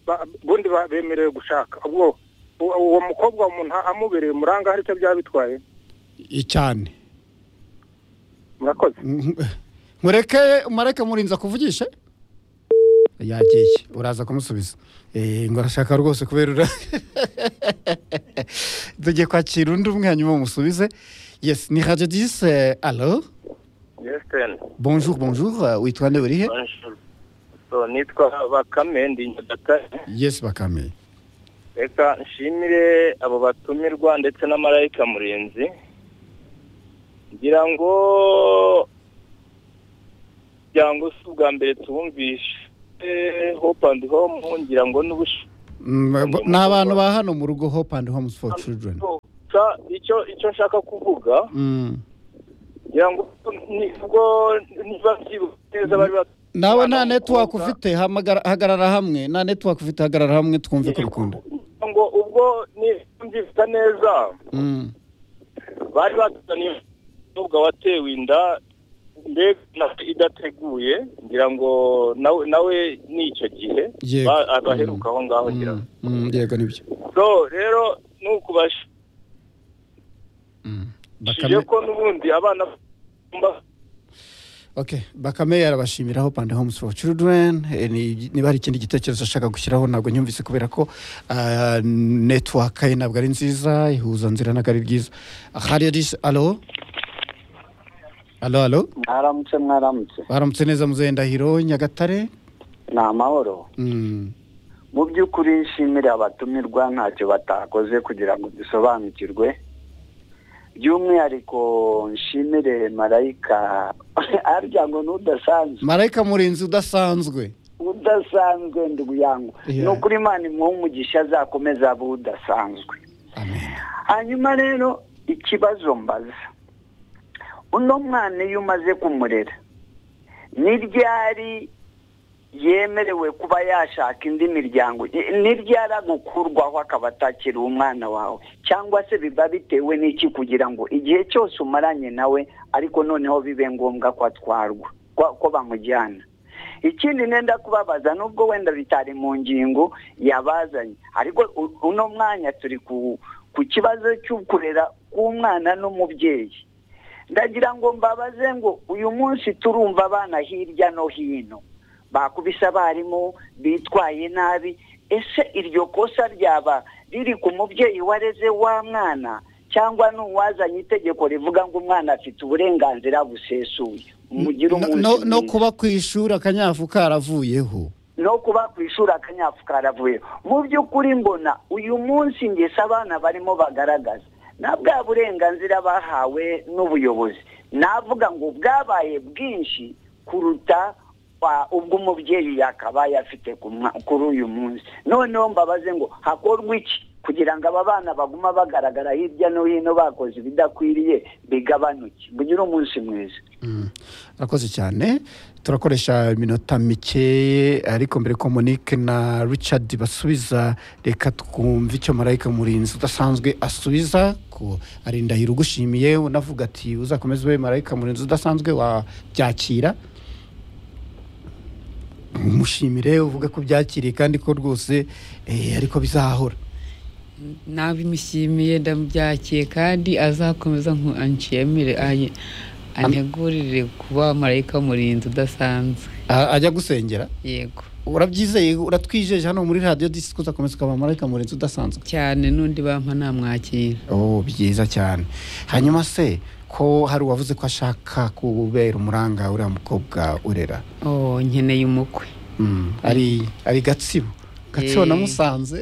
ba- ubundi ba- bemerewe gushaka ubwo u- uwo mukobwa umuntu amubereye umuranga hari icyo byaba bitwaye I- cyane murakoze mureke mureke murinza kuvugisha yagiye uraza kumusubiza Eh, ngo arashaka rwose kubera ura tugiye kwakira undi umwe hanyuma musubize yes ni radio dise alo Justin, bonjour bonjour eh, witwa nde urihe bonjour. So, nitwa Bakame ndi Nyagatare yes bakame reka nshimire abo batumirwa ndetse na marayika murinzi ngira ngo ngira ngo si ubwa mbere tubumvishe Eh, hope and home ngira ngo n'ubushi Mm, bo- ni abantu ba hano mu rugo hope and homes for children Sa- icyo icyo nshaka kuvuga Mm. ngira ngo ni- ubwo niba byibuka neza bari bat- nawe nta network ufite hamagara- hagarara hamwe nta network ufite hagarara hamwe twumve ko bikunda ngira ngo ubwo nibyifata neza Mm. bari batuzaniye umukobwa watewe inda mbega na- idateguye ngira ngo nawe nawe ni icyo gihe Yego. ba- ah, baheruka aho ngaho ngira ngo. Mm, yego nibyo so rero ni ukubashije bakame ko n'ubundi abana bagomba Okay, Bakame arabashimira Hope and Homes for Children. Eh, ni- Niba hari ikindi gitekerezo ashaka gushyiraho ntabwo nyumvise kubera ko ah, network ye ntabwo ari nziza ihuzanzira ntabwo ari byiza. Radio dis alo alo alo mwaramutse mwaramutse baramutse neza muzehe Ndahiro Nyagatare. ni amahoro Mm. mu by'ukuri nshimira abatumirwa ntacyo batakoze kugira ngo dusobanukirwe by'umwihariko nshimire marayika arya ngo ni udasanzwe Marayika murinzi udasanzwe. udasanzwe ndi buyangwa Yeah. ni ukuri imana imuha umugisha azakomeza abe udasanzwe hanyuma rero ikibazo mbaza uno mwana iyo umaze kumurera ni ryari yemerewe kuba yashaka indi miryango I- ni ryari agukurwaho akaba atakiriwe umwana wawe cyangwa se biba bitewe n'iki kugira ngo igihe cyose umaranye nawe ariko noneho bibe ngombwa ko atwarwa ko- ko bamujyana ikindi nenda kubabaza nubwo wenda bitari mu ngingo yabazanye ariko u- uno mwanya turi ku ku kibazo cy'ukurera k'umwana n'umubyeyi ndagira ngo mbabaze ngo uyu munsi turumva abana hirya no hino bakubise abarimu bitwaye nabi ese iryo kosa ryaba riri ku mubyeyi wareze wa mwana cyangwa n'uwazanye itegeko rivuga ngo umwana afite uburenganzira busesuye mugire No- umunsi no- No mwiza. kuba ku ishuri akanyafu karavuyeho. no kuba ku ishuri akanyafu karavuye mu by'ukuri mbona uyu munsi ngese abana barimo bagaragaza na bwa burenganzira bahawe n'ubuyobozi navuga ngo bwabaye bwinshi kuruta kwa- ubwo umubyeyi yakabaye afite ku mwa- kuri uyu munsi noneho mbabaze ngo hakorwa iki kugira ngo aba bana baguma bagaragara hirya no hino bakoze ibidakwiriye bigabanuke mugire umunsi mwiza arakoze cyane turakoresha iminota mike ariko mbere ko monique na richard basubiza reka twumve icyo marayika murinzi udasanzwe asubiza ko ari ndahiro ugushimiye unavuga ati uzakomeze ube marayika murinzi udasanzwe wabyakira umushimire uvuge ko byakiriye kandi ko rwose eh, ariko bizahora nabimishimiye ndamubyakiye kandi azakomeza nku- anshimire aye- antegurire kuba marayika murinzi udasanzwe A- ajya gusengera yego urabyizeye uratwijeje hano muri radiyo disi ko uzakomeza ukaba marayika murinzi udasanzwe cyane n'undi bampa namwakira oh byiza cyane hanyuma se ko hari uwavuze ko ashaka kubera umuranga uriya mukobwa urera oh nkeneye umukwe Mm, ari ari gatsibo gatsibo Eh. namusanze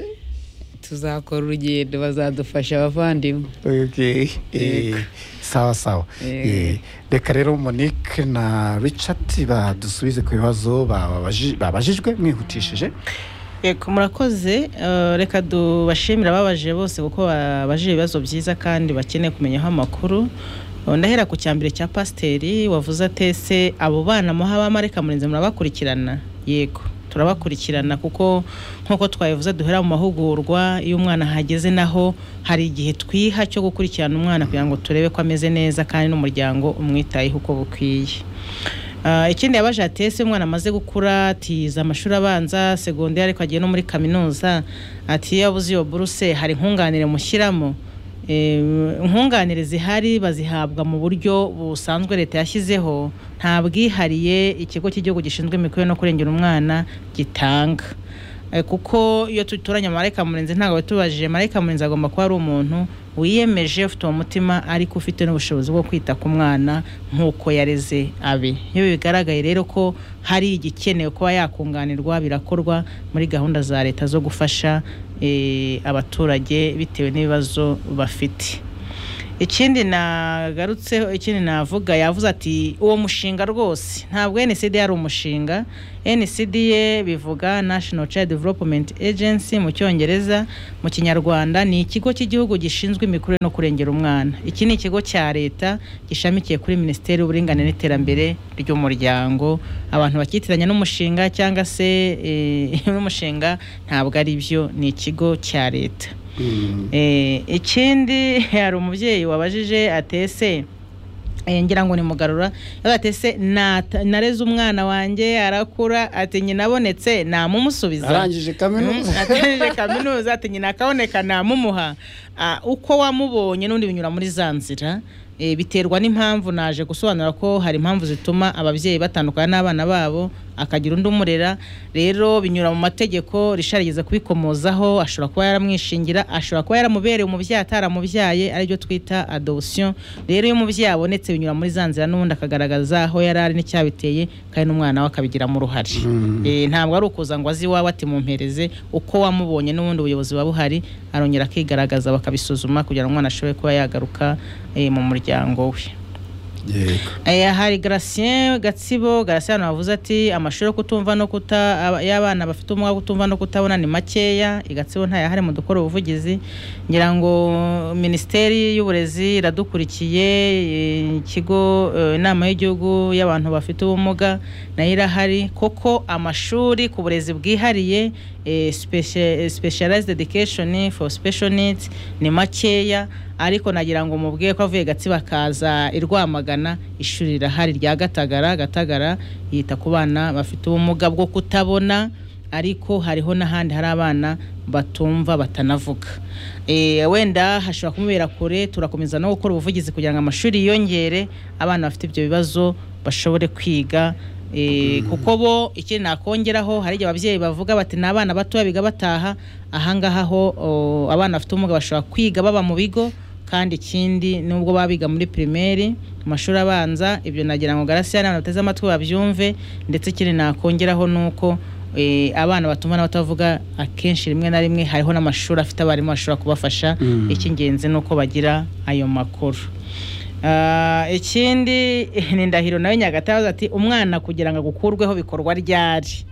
tuzakora urugendo bazadufasha abavandimwe Okay. Eh, sawa sawa Eh, Eh. reka rero monique na richard badusubize ku bibazo babaji- babajijwe mwihutishije Yego murakoze eh, reka dubashimira ababaje bose kuko babajije ibibazo byiza kandi bakeneye kumenyaho amakuru Eh, ndahera ku cyambere cya pasiteri wavuze atese abo bana muha abamarika murinzi murabakurikirana yego turabakurikirana kuko nk'uko twabivuze duhera mu mahugurwa iyo umwana ahageze naho hari igihe twiha cyo gukurikirana umwana kugira ngo turebe ko ameze neza kandi n'umuryango umwitayeho uko bukwiye Ah, ikindi yabaje atese umwana amaze gukura atiza amashuri abanza segonderi ariko agiye no muri kaminuza ati iyo yabuze iyo buruse hari nkunganire mushyiramo inkunganire zihari bazihabwa mu buryo busanzwe leta yashyizeho nta bwihariye ikigo cy'igihugu gishinzwe imikorere no kurengera umwana gitanga Eh, kuko iyo tuturanye marayika murenzi ntabwo tubajije marayika murenzi agomba kuba ari umuntu wiyemeje ufite uwo mutima ariko ufite n'ubushobozi bwo kwita ku mwana nk'uko yareze abe iyo bigaragaye rero ko hari igikenewe kuba yakunganirwa birakorwa muri gahunda za leta zo gufasha eh, abaturage bitewe n'ibibazo bafite ikindi nagarutseho ikindi navuga yavuze ati uwo mushinga rwose ntabwo nsd yari umushinga nsd ye bivuga national child development agency mu cyongereza mu kinyarwanda ni ikigo cy'igihugu gishinzwe imikurire no kurengera umwana iki ni ikigo cya leta gishamikiye kuri minisiteri y'uburinganire n'iterambere ry'umuryango abantu bakitiranya n'umushinga cyangwa se eh, n'umushinga ntabwo ari byo ni ikigo cya leta Eh, ikindi hari umubyeyi wabajije atese eh, ngira ngo ni mugarura yavuze ati ese nata- nareze umwana wanjye arakura ati nyina abonetse namumusubiza Arangije kaminuza. Mm, arangije kaminuza ati nyina akaboneka namumuha Ah, uko wamubonye n'undi binyura muri za nzira Eh, biterwa n'impamvu naje gusobanura ko hari impamvu zituma ababyeyi batandukana n'abana babo akagira undi umurera rero binyura mu mategeko rishari yigeze kubikomozaho ashobora kuba yaramwishingira ashobora kuba yaramubereye umubyeyi ataramubyaye aribyo twita adoption rero iyo umubyeyi abonetse binyura muri za nzira n'ubundi akagaragaza aho yari ari n'icyabiteye kandi n'umwana we akabigiramo uruhare Eh, ntabwo ari ukuza ngo azi iwawe ati mumpereze uko wamubonye n'ubundi ubuyobozi buba buhari arongera akigaragaza bakabisuzuma kugira ngo umwana ashobore kuba yagaruka eh, mu muryango we Eh, hari Gratien Gatsibo Gratien wavuze ati amashuri yo kutumva no kuta aba- y'abana bafite ubumuga bwo kutumva no kutabona ni makeya i Gatsibo ntayahari mu dukora ubuvugizi ngira ngo minisiteri y'uburezi iradukurikiye eh, ikigo eh, inama y'igihugu y'abantu bafite ubumuga nayo irahari koko amashuri ku burezi bwihariye eh, specia- eh, specialized education for special needs ni makeya ariko nagira ngo mubwiye ko avuye gatsi bakaza i rwamagana ishuri rirahari rya gatagara gatagara yita ku bana bafite ubumuga bwo kutabona ariko hariho n'ahandi hari abana batumva batanavuga Eh, wenda hashobora kumubera kure turakomeza no gukora ubuvugizi kugira ngo amashuri yiyongere abana bafite ibyo bibazo bashobore kwiga Eh, kuko bo ikindi nakongeraho hari igihe ababyeyi bavuga bati ni abana batoya biga bataha ahangaha ho o, abana bafite ubumuga bashobora kwiga baba mu bigo kandi ikindi nubwo baba biga muri pirimeri mu mashuri abanza ibyo nagira ngo garasi n'abantu bateze amatwi babyumve ndetse ikindi nakongeraho ni uko eh, abana batumva n'abatavuga akenshi rimwe na rimwe hariho n'amashuri afite abarimu bashobora kubafasha Mm. icy'ingenzi ni uko bagira ayo makuru Ah, ikindi ni ndahiro nawe nyagata yavuze ati umwana kugira ngo agukurweho bikorwa ryari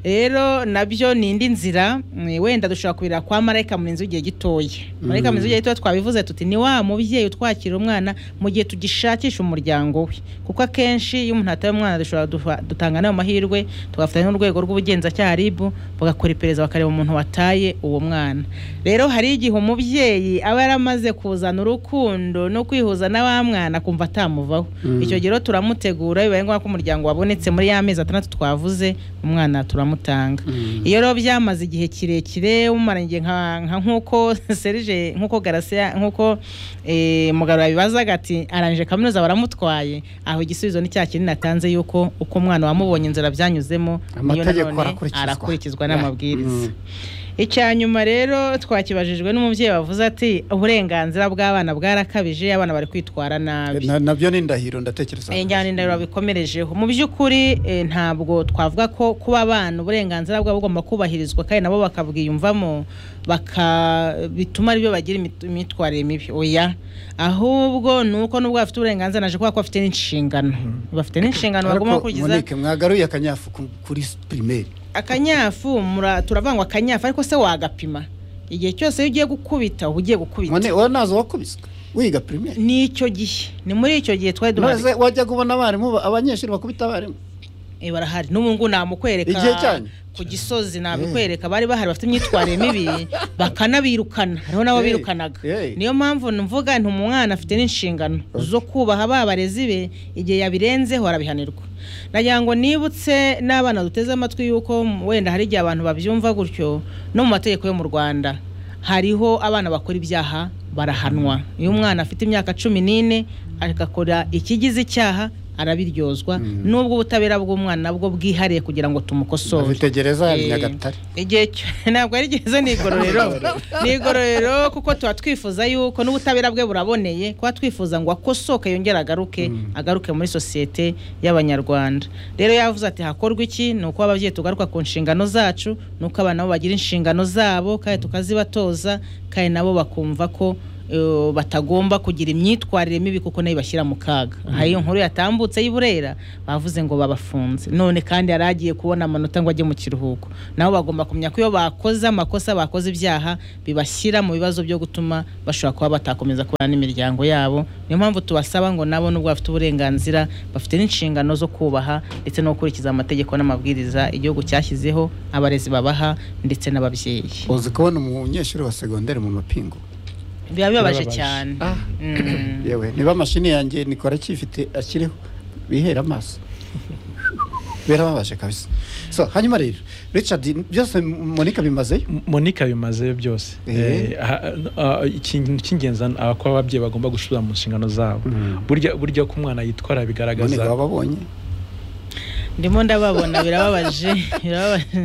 rero nabyo ni indi nzira mm, wenda dushobora kubira kwa marayika murinzi w'igihe gitoya marayika Mm. murinzi w'igihe gitoya twabivuze tuti ni wa mubyeyi utwakira umwana mu gihe tugishakisha umuryango we kuko akenshi iyo umuntu ataye umwana dushobora dufa- dutanga n'ayo mahirwe tugafatanya n'urwego rw'ubugenzacyaha ribu bagakora iperereza bakareba umuntu wataye uwo mwana rero hari igihe umubyeyi aba yaramaze kuzana urukundo no kwihuza n'awa mwana akumva atamuvaho Mm. icyo gihe rero turamutegura bibaye ngombwa ko umuryango wabonetse muri ya mezi atandatu twavuze umwana turamutanga iyo rero byamaze igihe kirekire umaranye igihe nka nka nk'uko serije nk'uko garasiya nk'uko eh, mugabo yabibazaga ati arangije kaminuza baramutwaye aho igisubizo ni cya kinini atanze yuko uko umwana wamubonye inzira byanyuzemo niyo Amategeko nanone arakurikizwa. arakurikizwa Yeah. n'amabwiriza Mm. icya nyuma rero twakibajijwe n'umubyeyi wavuze ati uburenganzira bw'abana bwarakabije abana bari kwitwara nabi Na- nabyo ni ndahiro ndatekereza Eh, njyana indahiro babikomerejeho mu by'ukuri eh, ntabwo twavuga ko kuba abana uburenganzira bwabo bugomba kubahirizwa kandi nabo bakabwiyumvamo baka bituma aribyo bagira imit- imyitwarire mibi oya ahubwo ni uko nubwo bafite uburenganzira naje kuba ko bafite n'inshingano bafite n'inshingano bagomba ariko gukurikiza Monique mwagaruye akanyafu ku- kuri pirimeri akanyafu mura- turavangwa akanyafu ariko se wagapima igihe cyose iyo ugiye gukubita uba ugiye gukubita None wowe ntazi wakubiswe wiga pirimeri ni icyo gihe ni muri icyo gihe twari duhari None se wajyaga ubona abarimu ba- abanyeshuri bakubita abarimu Eh, barahari n'ubu ngubu namukwereka Igihe cyanyu? ku gisozi nabikwereka bari bahari bafite imyitwarire mibi bakanabirukana hariho n'abo Hey, birukanaga niyo mpamvu mvuga nti umwana afite n'inshingano zo kubaha ba barezi be igihe yabirenzeho arabihanirwa nagira ngo nibutse n'abana duteze amatwi yuko wenda hari igihe abantu babyumva gutyo no mu mategeko yo mu rwanda hariho abana bakora ibyaha barahanwa iyo umwana afite imyaka cumi n'ine agakora ikigize icyaha arabiryozwa nubwo ubutabera bw'umwana nabwo bwihariye kugira ngo tumukosore Afite gereza ya Eh, Nyagatare. igihe cyo- ntabwo ari gereza ni igororero ni igororero kuko tuba twifuza yuko n'ubutabera bwe buraboneye kuba twifuza ngo akosoke yongere agaruke agaruke muri sosiyete y'abanyarwanda rero yavuze ati hakorwa iki ni uko ababyeyi tugaruka ku nshingano zacu ni uko abana bo bagira inshingano zabo kandi tukazibatoza kandi nabo bakumva ko eh, batagomba kugira imyitwarire mibi kuko nayo ibashyira mu kaga aha iyo nkuru yatambutse y'i Burera bavuze ngo babafunze none kandi yari agiye kubona amanota ngo ajye mu kiruhuko nabo bagomba kumenya ko iyo bakoze amakosa bakoze ibyaha bibashyira mu bibazo byo gutuma bashobora kuba batakomeza kubana n'imiryango yabo niyo mpamvu tubasaba ngo nabo nubwo bafite uburenganzira bafite n'inshingano zo kubaha ndetse no gukurikiza amategeko n'amabwiriza igihugu cyashyizeho abarezi babaha ndetse n'ababyeyi uzi kubona umunyeshuri wa segonderi mu mapingu biba bibabaje Birababaje. cyane Mm. yewe niba mashini yanjye nikora kifite akiriho bihere amaso birababaje kabisa so hanyuma rero richard byose monica bimazeyo monica bimazeyo byose Eh. Eh, aha, ah, ikintu cy'ingenzi ah, ko ababyeyi bagomba gusubira mu nshingano zabo burya burya ko umwana yitwara bigaragaza Monica wababonye ndimo ndababona birababaje birababaje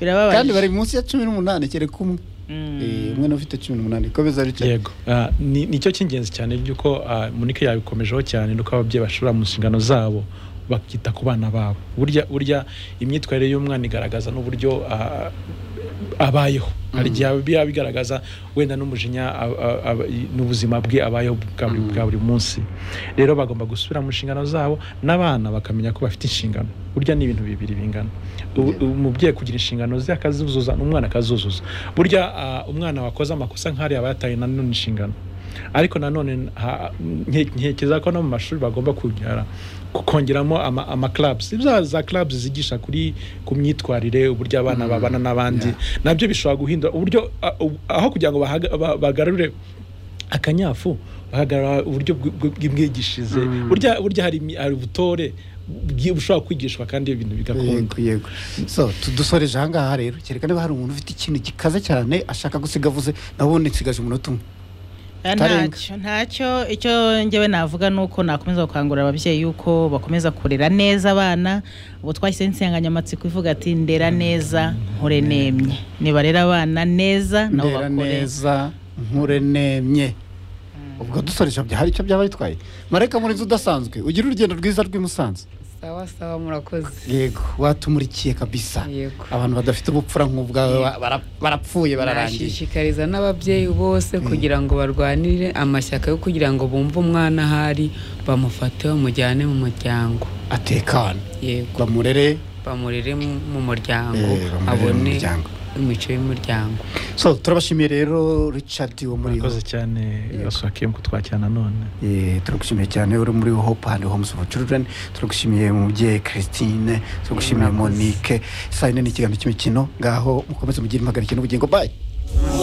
birababaje kandi bari munsi ya cumi n'umunani kereka umwe Eh, umwe n'ufite cumi n'umunani komeza richard yego Ah, ni- nicyo cy'ingenzi cyane by'uko ah, munike yabikomejeho cyane nuko ababyeyi bashobora mu nshingano zabo bakita ku bana babo burya burya imyitwarire y'umwana igaragaza n'uburyo ah, abayeho hari igihe biba bigaragaza wenda n'umujinya a- a- a- n'ubuzima bwe abayeho bwa buri- bwa buri munsi rero bagomba gusubira mu nshingano zabo n'abana bakamenya ko bafite inshingano burya ni ibintu bibiri bingana Ubu- umubyeyi kugira inshingano ze akazuzuza n'umwana akazuzuza burya ah, umwana wakoze amakosa nk'ariya aba yataye nanone inshingano ariko nanone ha- nke- ntekereza ko no mu mashuri bagomba kongera kongeramo ama, ama clubs za za clubs zigisha kuri ku myitwarire uburyo abana babana n'abandi nabyo bishobora guhindura uburyo a- u- aho kugira ngo bahaga- ba- bagarure akanyafu bahagarara uburyo bw- bw- bw'imwigishirize burya burya hari imi- hari ubutore bwi- bushobora kwigishwa kandi ibintu bigakunda yego yego so tudusoreje ahangaha rero kereka niba hari umuntu ufite ikintu gikaze cyane ashaka gusiga avuze nabundi nsigaje umunota umwe Eh, Tarenga. ntacyo ntacyo icyo njyewe navuga ni uko nakomeza gukangurira ababyeyi yuko bakomeza kurera neza abana ubu twashyizeho insanganyamatsiko ivuga ati ndera neza nkure nemye nibarera abana neza nabo ndera bakure neza nkure nemye ubwo dusoresha bya- hari icyo byaba bitwaye mareka muri inzu udasanzwe ugira urugendo rwiza rw'i Musanze sawa sawa murakoze yego watumurikiye kabisa Yego. abantu badafite ubupfura nk'ubwawe wa- bara- barapfuye bararangiye nashishikariza n'ababyeyi bose kugira ngo barwanire amashyaka yo kugira ngo bumve umwana ahari bamufate bamujyane mu muryango atekana yego bamurere bamurere mu- mu muryango Eh, bamurere mu abone muryango. imico y'umuryango so turabashimiye rero richard wo muri murakoze cyane basubakiye mu kutwakira nanone Eh, turagushimiye cyane uri muri hope and homes for children turagushimiye mubyeyi christine turagushimiye monique saa yine ni ikiganiro cy'imikino ngaho mukomeze mugire impagarike n'ubugingo bye